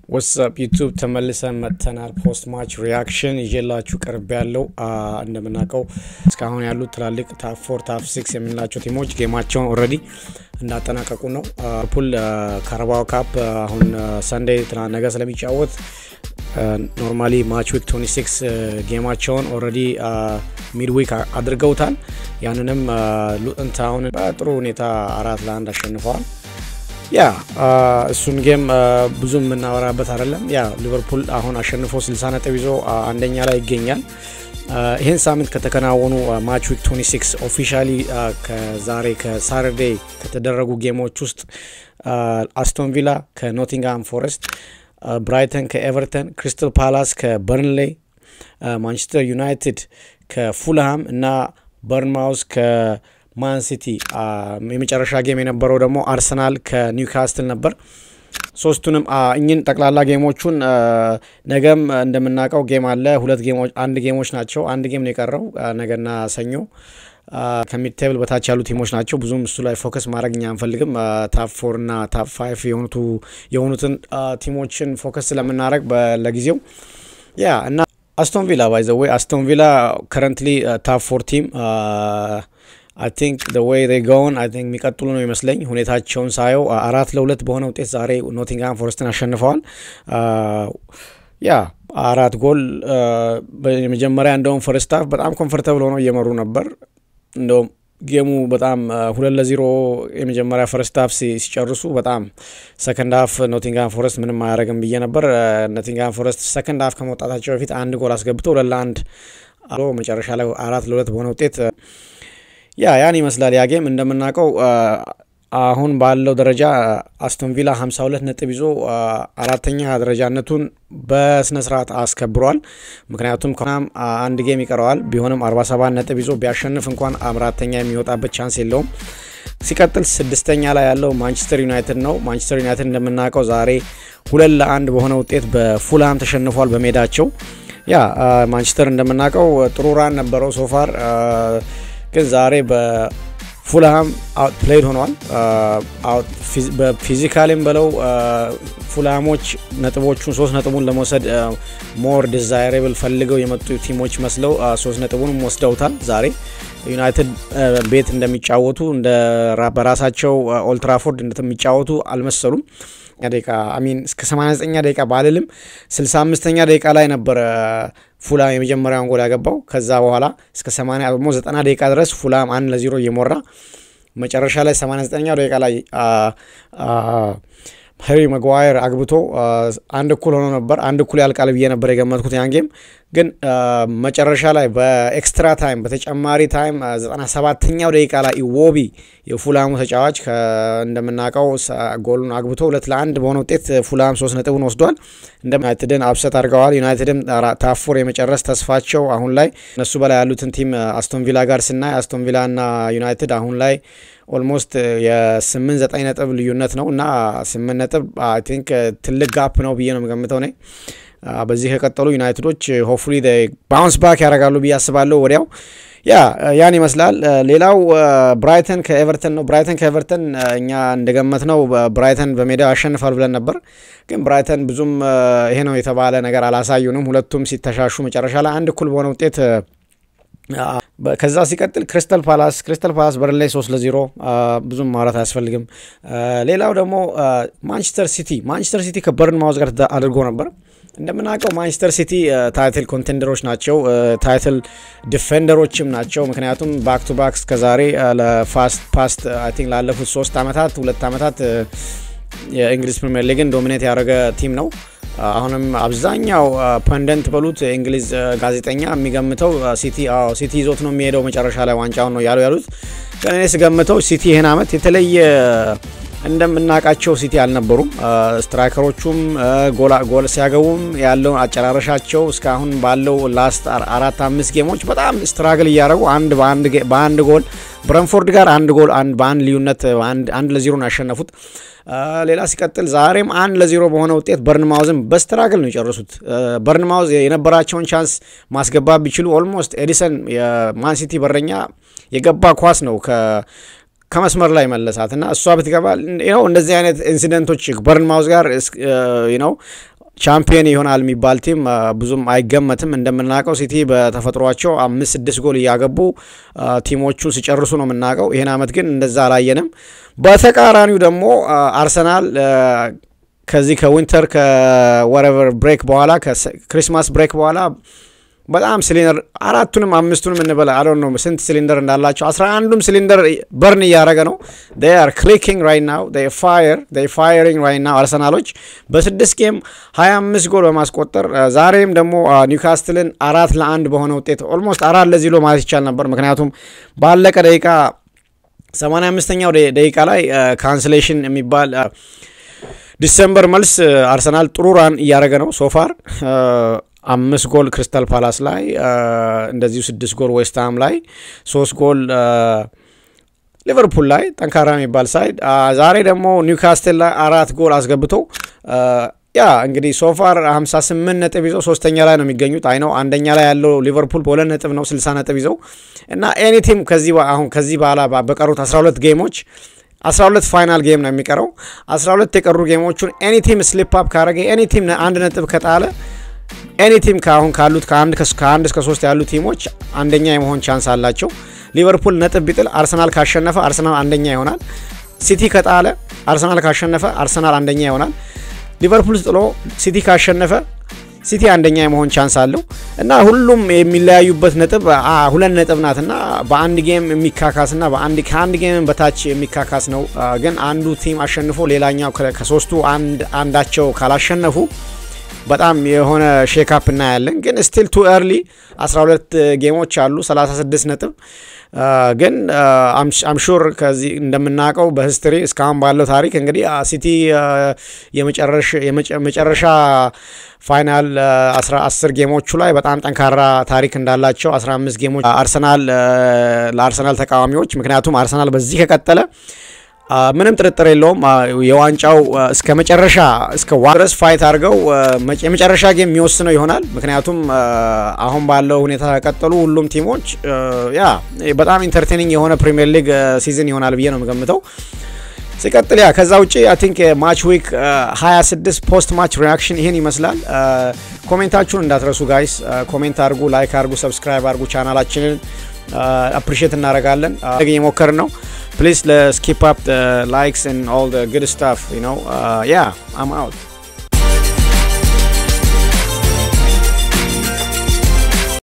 ወትስአፕ ዩቱብ ተመልሰን መጥተናል። ፖስት ማች ሪያክሽን ይዤላችሁ ቀርብ ያለው እንደምናውቀው እስካሁን ያሉት ትላልቅ ታፕ ፎር ታፕ ሲክስ የምንላቸው ቲሞች ጌማቸውን ኦልሬዲ እንዳጠናቀቁ ነው። ሊቨርፑል ካራባኦ ካፕ አሁን ሰንዴይ ነገ ስለሚጫወት ኖርማሊ ማች ዊክ 26 ጌማቸውን ኦልሬዲ ሚድ ዊክ አድርገውታል። ያንንም ሉተን ታውን በጥሩ ሁኔታ አራት ለአንድ አሸንፈዋል። ያ እሱን ጌም ብዙ የምናወራበት አይደለም። ያ ሊቨርፑል አሁን አሸንፎ 60 ነጥብ ይዞ አንደኛ ላይ ይገኛል። ይህን ሳምንት ከተከናወኑ ማች ዊክ 26 ኦፊሻሊ ከዛሬ ከሳተርዴይ ከተደረጉ ጌሞች ውስጥ አስቶን ቪላ ከኖቲንግሃም ፎረስት፣ ብራይተን ከኤቨርተን፣ ክሪስታል ፓላስ ከበርንሌይ፣ ማንቸስተር ዩናይትድ ከፉልሃም እና በርንማውስ ማን ሲቲ የመጨረሻ ጌም የነበረው ደግሞ አርሰናል ከኒውካስትል ነበር። ሶስቱንም እኝን ጠቅላላ ጌሞቹን ነገም እንደምናውቀው ጌም አለ። ሁለት ጌሞች አንድ ጌሞች ናቸው። አንድ ጌም ነው የቀረው ነገና ሰኞ ከሚድ ቴብል በታች ያሉ ቲሞች ናቸው። ብዙም እሱ ላይ ፎከስ ማድረግ እኛ አንፈልግም። ታፕ ፎር እና ታፕ ፋይቭ የሆኑትን ቲሞችን ፎከስ ስለምናደረግ ለጊዜው ያ እና አስቶን ቪላ ባይዘወይ አስቶን ቪላ ከረንትሊ ታፕ ፎር ቲም አይ ቲንክ ደ ዌይ they ጎን አይ ቲንክ የሚቀጥሉ ነው ይመስለኝ። ሁኔታቸውን ሳየው አራት ለሁለት በሆነ ውጤት ዛሬ ኖቲንግሃም ፎረስትን አሸንፈዋል። ያ አራት ጎል በመጀመሪያ እንደውም ፈርስት ሃፍ በጣም ኮንፈርተብል ሆነው እየመሩ ነበር። እንደውም ጌሙ በጣም ሁለት ለዜሮ የመጀመሪያ ፈርስት ሃፍ ሲጨርሱ በጣም ሰከንድ ሃፍ ኖቲንግሃም ፎረስት ምንም አያደርግም ብዬ ነበር። ኖቲንግሃም ፎረስት ሰከንድ ሃፍ ከመውጣታቸው በፊት አንድ ጎል አስገብተው ሁለት ለአንድ መጨረሻ ላይ አራት ለሁለት በሆነ ውጤት ያ ያን ይመስላል። ያ ጌም እንደምናውቀው አሁን ባለው ደረጃ አስቶን ቪላ 52 ነጥብ ይዞ አራተኛ ደረጃነቱን በስነ ስርዓት አስከብሯል። ምክንያቱም ከናም አንድ ጌም ይቀረዋል። ቢሆንም 47 ነጥብ ይዞ ቢያሸንፍ እንኳን አራተኛ የሚወጣበት ቻንስ የለውም። ሲቀጥል ስድስተኛ ላይ ያለው ማንቸስተር ዩናይትድ ነው። ማንቸስተር ዩናይትድ እንደምናውቀው ዛሬ ሁለት ለአንድ በሆነ ውጤት በፉልሃም ተሸንፏል በሜዳቸው። ያ ማንቸስተር እንደምናውቀው ጥሩ ራን ነበረው ሶፋር ግን ዛሬ በፉልሃም አውት ፕሌይድ ሆኗል። በፊዚካሊም በለው ፉልሃሞች ነጥቦቹን ሶስት ነጥቡን ለመውሰድ ሞር ዲዛይሬብል ፈልገው የመጡ ቲሞች መስለው ሶስት ነጥቡንም ወስደውታል። ዛሬ ዩናይትድ ቤት እንደሚጫወቱ እንደ በራሳቸው ኦልትራፎርድ እንደሚጫወቱ አልመሰሉም። ደቂቃ አሚን እስከ 89ኛ ደቂቃ ባልልም 65ኛ ደቂቃ ላይ ነበረ ፉላም የመጀመሪያውን ጎል ያገባው። ከዛ በኋላ እስከ 80 ደግሞ 90 ደቂቃ ድረስ ፉላም አንድ ለዜሮ እየሞራ መጨረሻ ላይ 89ኛው ደቂቃ ላይ ሄሪ መጓየር አግብቶ አንድ እኩል ሆኖ ነበር። አንድ እኩል ያልቃል ብዬ ነበር የገመትኩት ያን ጌም ግን መጨረሻ ላይ በኤክስትራ ታይም በተጨማሪ ታይም 97ኛው ደቂቃ ላይ ኢዎቢ የፉላሙ ተጫዋች እንደምናውቀው ጎሉን አግብቶ ሁለት ለአንድ በሆነ ውጤት ፉላም ሶስት ነጥቡን ወስዷል። እንደ ዩናይትድን አብሰት አድርገዋል። ዩናይትድም ታፎር የመጨረስ ተስፋቸው አሁን ላይ እነሱ በላይ ያሉትን ቲም አስቶን ቪላ ጋር ስናይ አስቶን ቪላ እና ዩናይትድ አሁን ላይ ኦልሞስት የስምንት ዘጠኝ ነጥብ ልዩነት ነው እና ስምንት ነጥብ አይ ቲንክ ትልቅ ጋፕ ነው ብዬ ነው የምገምተው ነ በዚህ ከቀጠሉ ዩናይትዶች ሆፍሊ ባውንስ ባክ ያደርጋሉ ብዬ አስባለሁ ወዲያው። ያ ያን ይመስላል። ሌላው ብራይተን ከኤቨርተን ነው። ብራይተን ከኤቨርተን እኛ እንደገመት ነው ብራይተን በሜዳው ያሸንፋል ብለን ነበር። ግን ብራይተን ብዙም ይሄ ነው የተባለ ነገር አላሳዩንም። ሁለቱም ሲተሻሹ መጨረሻ ላይ አንድ እኩል በሆነ ውጤት ከዛ ሲቀጥል ክሪስታል ፓላስ ክሪስታል ፓላስ በርንላይ ሶስት ለዜሮ ብዙም ማውራት አያስፈልግም። ሌላው ደግሞ ማንቸስተር ሲቲ ማንቸስተር ሲቲ ከበርን ማውዝ ጋር አድርጎ ነበር። እንደምናውቀው ማንቸስተር ሲቲ ታይትል ኮንቴንደሮች ናቸው፣ ታይትል ዲፌንደሮችም ናቸው። ምክንያቱም ባክ ቱ ባክ እስከዛሬ ለፋስት ፓስት አይ ቲንክ ላለፉት ሶስት ዓመታት ሁለት ዓመታት የእንግሊዝ ፕሪምየር ሊግን ዶሚኔት ያደረገ ቲም ነው። አሁንም አብዛኛው ፐንደንት በሉት የእንግሊዝ ጋዜጠኛ የሚገምተው ሲቲ ሲቲ ይዞት ነው የሚሄደው መጨረሻ ላይ ዋንጫውን ነው ያሉ ያሉት። ግን እኔ ስገምተው ሲቲ ይህን ዓመት የተለየ እንደምናውቃቸው ሲቲ አልነበሩም። ስትራይከሮቹም ጎል ሲያገቡም ያለው አጨራረሻቸው እስካሁን ባለው ላስት አራት አምስት ጌሞች በጣም ስትራግል እያደረጉ አንድ በአንድ ጎል ብረንፎርድ ጋር አንድ ጎል በአንድ ልዩነት አንድ ለዜሮ ነው ያሸነፉት። ሌላ ሲቀጥል ዛሬም አንድ ለዜሮ በሆነ ውጤት በርንማውዝን በስትራግል ነው የጨረሱት። በርንማውዝ የነበራቸውን ቻንስ ማስገባት ቢችሉ ኦልሞስት ኤዲሰን የማንሲቲ በረኛ የገባ ኳስ ነው ከመስመር ላይ መለሳት እና እሷ ብትገባ ነው እንደዚህ አይነት ኢንሲደንቶች በርንማውዝ ጋር ነው ቻምፒየን ይሆናል የሚባል ቲም ብዙም አይገመትም። እንደምናውቀው ሲቲ በተፈጥሯቸው አምስት ስድስት ጎል እያገቡ ቲሞቹን ሲጨርሱ ነው የምናውቀው። ይህን አመት ግን እንደዛ አላየንም። በተቃራኒው ደግሞ አርሰናል ከዚህ ከዊንተር ከወረቨር ብሬክ በኋላ ከክሪስማስ ብሬክ በኋላ በጣም ሲሊንደር አራቱንም አምስቱንም እንበላ አለ ነው ስንት ሲሊንደር እንዳላቸው አስራ አንዱም ሲሊንደር በርን እያደረገ ነው። አር ክሊኪንግ ራይት ናው ፋየር ፋየሪንግ ራይት ናው። አርሰናሎች በስድስት ጌም ሀያ አምስት ጎል በማስቆጠር ዛሬም ደግሞ ኒውካስትልን አራት ለአንድ በሆነ ውጤት ኦልሞስት አራት ለዚህ ሎ ማለት ይቻል ነበር። ምክንያቱም ባለቀ ደቂቃ ሰማንያ አምስተኛው ደቂቃ ላይ ካንስሌሽን የሚባል ዲሰምበር መልስ አርሰናል ጥሩ ራን እያደረገ ነው ሶፋር አምስት ጎል ክሪስታል ፓላስ ላይ እንደዚሁ ስድስት ጎል ዌስትሃም ላይ ሶስት ጎል ሊቨርፑል ላይ ጠንካራ የሚባል ሳይድ ዛሬ ደግሞ ኒውካስትል ላይ አራት ጎል አስገብቶ ያ እንግዲህ ሶፋር 58 ነጥብ ይዘው ሶስተኛ ላይ ነው የሚገኙት። አይ ነው አንደኛ ላይ ያለው ሊቨርፑል በሁለት ነጥብ ነው 60 ነጥብ ይዘው እና ኤኒ ቲም ከዚህ አሁን ከዚህ በኋላ በቀሩት 12 ጌሞች 12 ፋይናል ጌም ነው የሚቀረው። 12 የቀሩ ጌሞቹን ኤኒ ቲም ስሊፕ አፕ ካረገ ኤኒ ቲም አንድ ነጥብ ከጣለ ኤኒ ቲም ከአሁን ካሉት ከአንድ እስከ ሶስት ያሉ ቲሞች አንደኛ የመሆን ቻንስ አላቸው። ሊቨርፑል ነጥብ ቢጥል አርሰናል ካሸነፈ አርሰናል አንደኛ ይሆናል። ሲቲ ከጣለ አርሰናል ካሸነፈ አርሰናል አንደኛ ይሆናል። ሊቨርፑል ጥሎ ሲቲ ካሸነፈ ሲቲ አንደኛ የመሆን ቻንስ አለው እና ሁሉም የሚለያዩበት ነጥብ ሁለት ነጥብ ናትና በአንድ ጌም የሚካካስና ከአንድ ጌም በታች የሚካካስ ነው። ግን አንዱ ቲም አሸንፎ ሌላኛው ከሶስቱ አንዳቸው ካላሸነፉ በጣም የሆነ ሼካፕ እናያለን። ግን ስቲል ቱ ኤርሊ 12 ጌሞች አሉ 36 ነጥብ ግን አምሹር ከዚህ እንደምናውቀው በሂስትሪ እስካሁን ባለው ታሪክ እንግዲህ ሲቲ የመጨረሻ ፋይናል 10 ጌሞቹ ላይ በጣም ጠንካራ ታሪክ እንዳላቸው 15 ጌሞች አርሰናል ለአርሰናል ተቃዋሚዎች ምክንያቱም አርሰናል በዚህ ከቀጠለ ምንም ጥርጥር የለውም የዋንጫው እስከ መጨረሻ እስከ ድረስ ፋይት አድርገው የመጨረሻ ጌም የሚወስነው ይሆናል። ምክንያቱም አሁን ባለው ሁኔታ ከቀጠሉ ሁሉም ቲሞች ያ በጣም ኢንተርቴኒንግ የሆነ ፕሪሚየር ሊግ ሲዝን ይሆናል ብዬ ነው የምገምተው። ሲቀጥል ያ ከዛ ውጭ አይ ቲንክ ማች ዊክ 26 ፖስት ማች ሪያክሽን ይህን ይመስላል። ኮሜንታችሁን እንዳትረሱ ጋይስ፣ ኮሜንት አድርጉ፣ ላይክ አድርጉ፣ ሰብስክራይብ አድርጉ። ቻናላችንን አፕሪሼት እናደርጋለን። እየሞከርን ነው please let's keep up the likes and all the good stuff you know uh, yeah i'm out